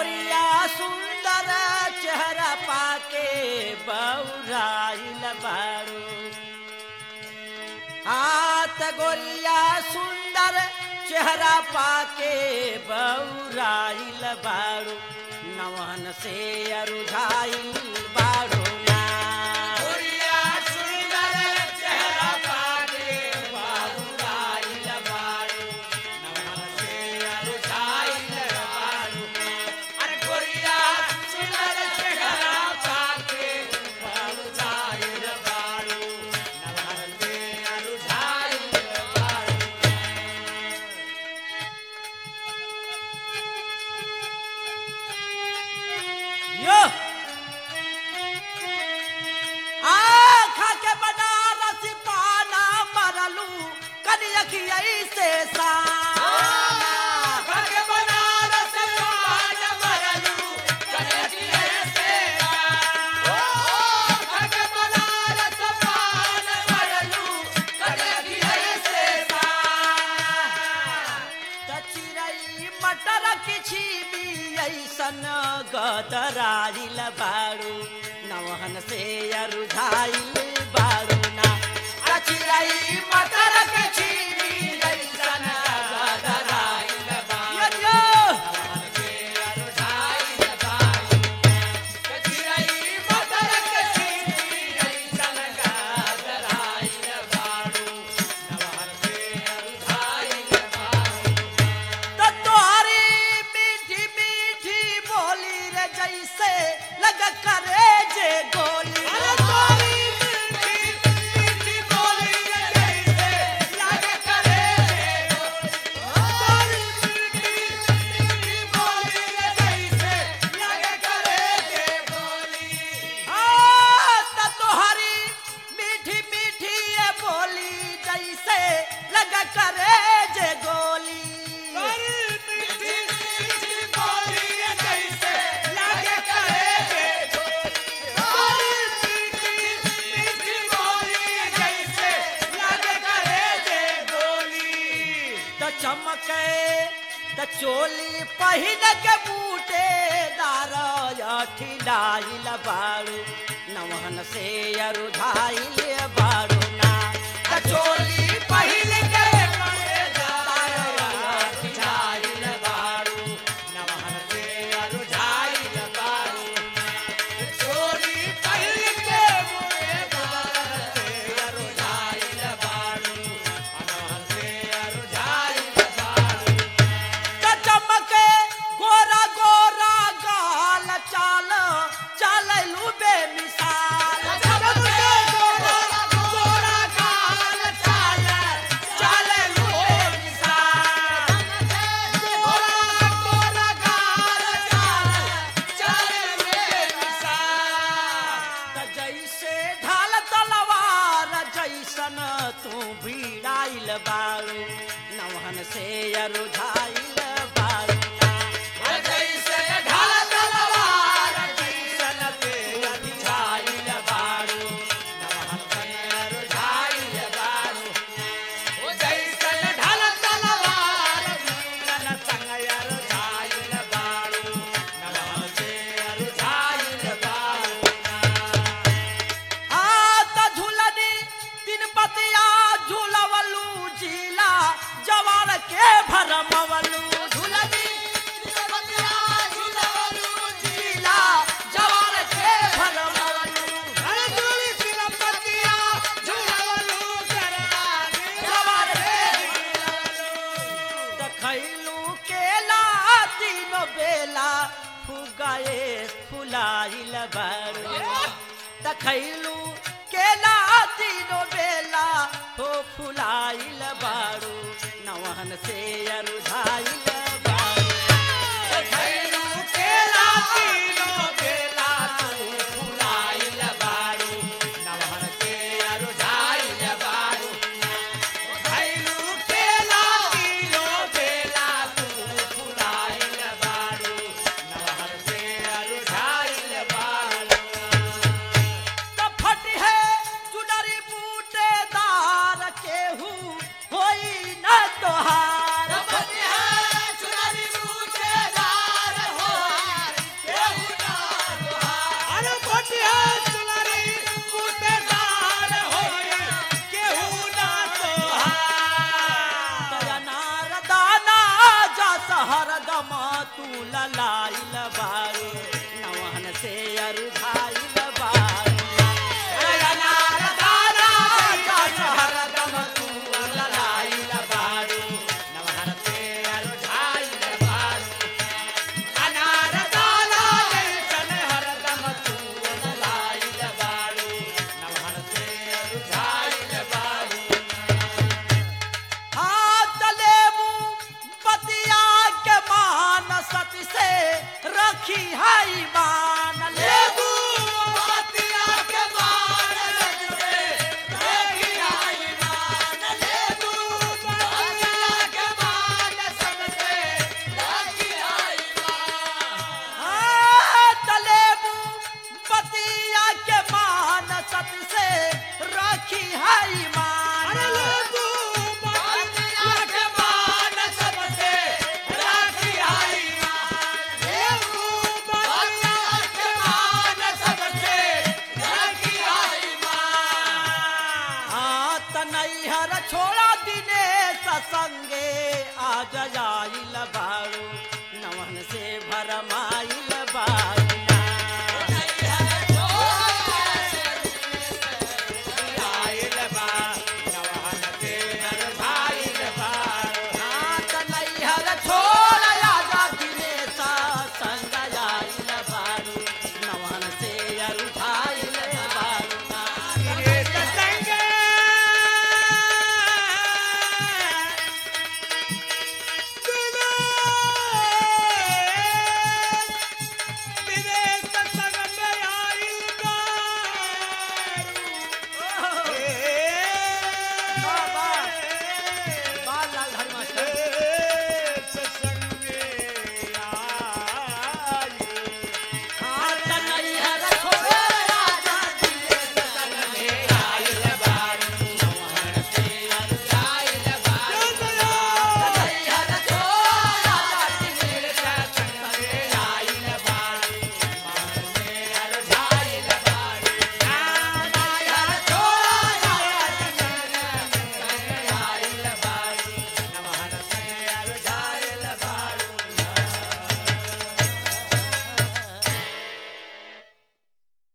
गोरिया सुंदर चेहरा पाके बौराइल बारू हाथ गोरिया सुंदर चेहरा पाके बौराइल बारू नवन से अरुझाइल बारू ना यो आखा के बनारस पाना मरलू कनियखिया से सा चिरई मटर किछि भी ऐसन गदराइल बारू नवहन से अरुझाइल बारू ना चिरई मटर किछि भी ऐसन गदराइल बारू तो तोहरी मीठी मीठी बोली रे जैसे लग करे जे गोली हाँ, तो तोहरी मीठी मीठी ये बोली जैसे लग करे जे गोली त चमके त चोली पहिन के बूटे दार ठिलाइल बारू नवहन से अरुधाइल बारू ना त चोली पहिन के बूटे दार ठिलाइल बारू नवहन से अरुधाइल बारू चोली पहिन के बूटे दार से अरुधाइल बारू नवहन से अरुधाइल बारू त चमके गोरा गोरा गाल चाल चाललू बेमिसाल चमके गोरा गोरा गाल चाल चाललू बेमिसाल गोरा गोरा गाल चाल चाललू बेमिसाल त जैसे ढाल तलवार जैसन तू भिड़ाइल बारू नवहन से अरुझाइल बारू जैसे ढाल तलवार जैसन तू भिड़ाइल बारू नवहन से अरुझाइल बारू जैसन ढाल तलवार जैसन संग अरुझाइल बारू नवहन से अरुझाइल बारू आत झुलनी तीन पतिया झुलवलू जिला जवान के भरमवलू झुलनी तीन पतिया झुलवलू जिला जवान के भरमवलू घर झुली तीन पतिया झुलवलू जवान के देखलू केला तीन बेला फुगाए फुलाइल बारू देखलू केला तीनो बेला हो फुलाइल बारू नवहन से अरुझाइल बारू देखलू केला तीनो बेला तू फुलाइल बारू नवहन से अरुझाइल बारू देखलू केला तीनो बेला तू फुलाइल बारू नवहन से अरुझाइल बारू त फट है चुनरी बूटेदार केहू सखी हाई बा